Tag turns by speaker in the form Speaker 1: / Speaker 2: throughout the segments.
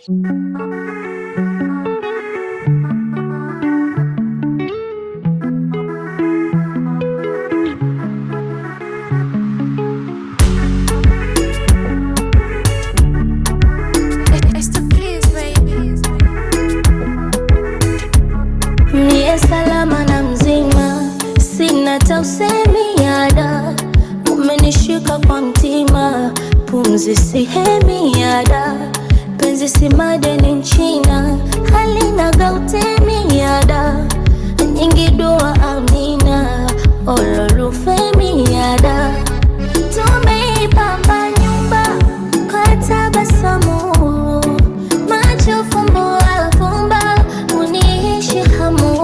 Speaker 1: Niye salama na mzima, sina tausemi yada, umenishika kwa mtima, pumzi sihemi yada, penzi si madeni nchina, halina gautemi yada, nyingi dua amina, ololufemi yada, tumeipamba nyumba kwa tabasamu macho fumbo afumba uniishi hamu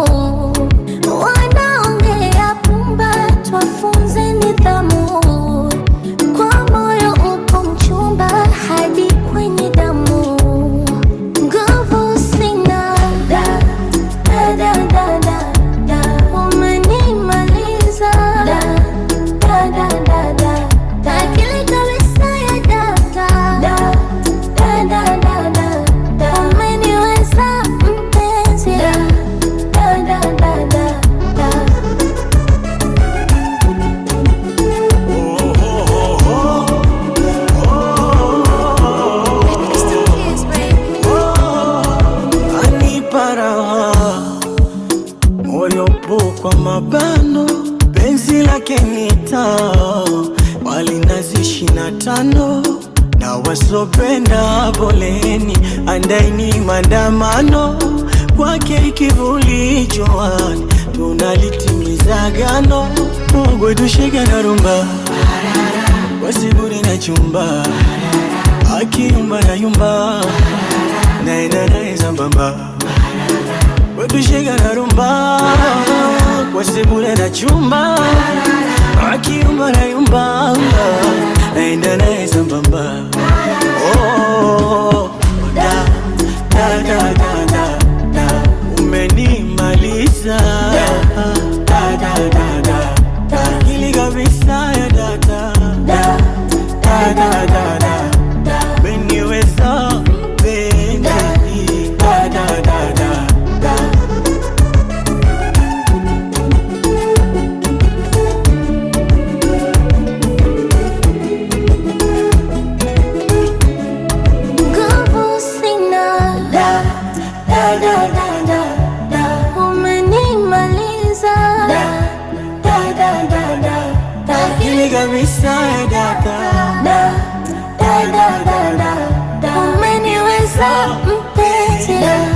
Speaker 1: wanaongea pumba twafunze nidhamu kwa moyo upo mchumba hadi kwenye damu nguvu sina da, da, da, da, da, da. umenimaliza da, da, da, da, da, da. akili kabisa ya data da, da, da, da, da, da. umeniweza mpenzi da, da, da, da, da, da.
Speaker 2: anipa raha moyo po kwa mabano penzi lake ni taa walinazi shina tano na wasopenda poleni andaini maandamano kwake ikivuli joani tunalitimiza gano Mungu tushike na rumba wasiburi na chumba akiyumba na yumba naenda naye sambamba wetushika na rumba kwa sebule na chumba akiyumba na yumba naenda naye sambamba Oh, da, da, da, da, da, da. umenimaliza Da, da, da, da, da. akili kabisa ya data Da, da, da, da, da, da. umeniweza mpenzi Da, da, da, da, da.
Speaker 1: Nguvu sina da, da, da, da, da, da. Umenimaliza da, da, da, da, da, da.
Speaker 2: akili kabisa ya data
Speaker 1: Da, da, da, da, da, da. Umeniweza mpenzi da,